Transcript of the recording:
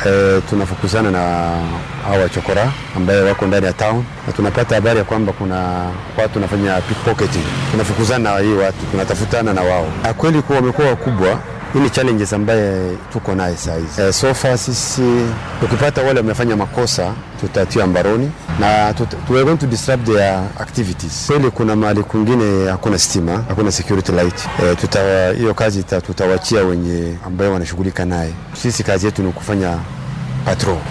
e, tunafukuzana na hawa chokora ambaye wako ndani ya town, na tunapata habari ya kwamba kuna watu wanafanya pickpocketing. Tunafukuzana na hii watu, tunatafutana na wao. Kweli kuwa wamekuwa wakubwa hii ni challenges ambaye tuko naye saa hizi. E, so far sisi tukipata wale wamefanya makosa tutatia mbaroni na tuta, we are going to disrupt their activities. Kweli kuna mahali kwingine hakuna stima, hakuna security light. E, tuta hiyo kazi tutawachia wenye ambayo wanashughulika naye. Sisi kazi yetu ni kufanya patrol.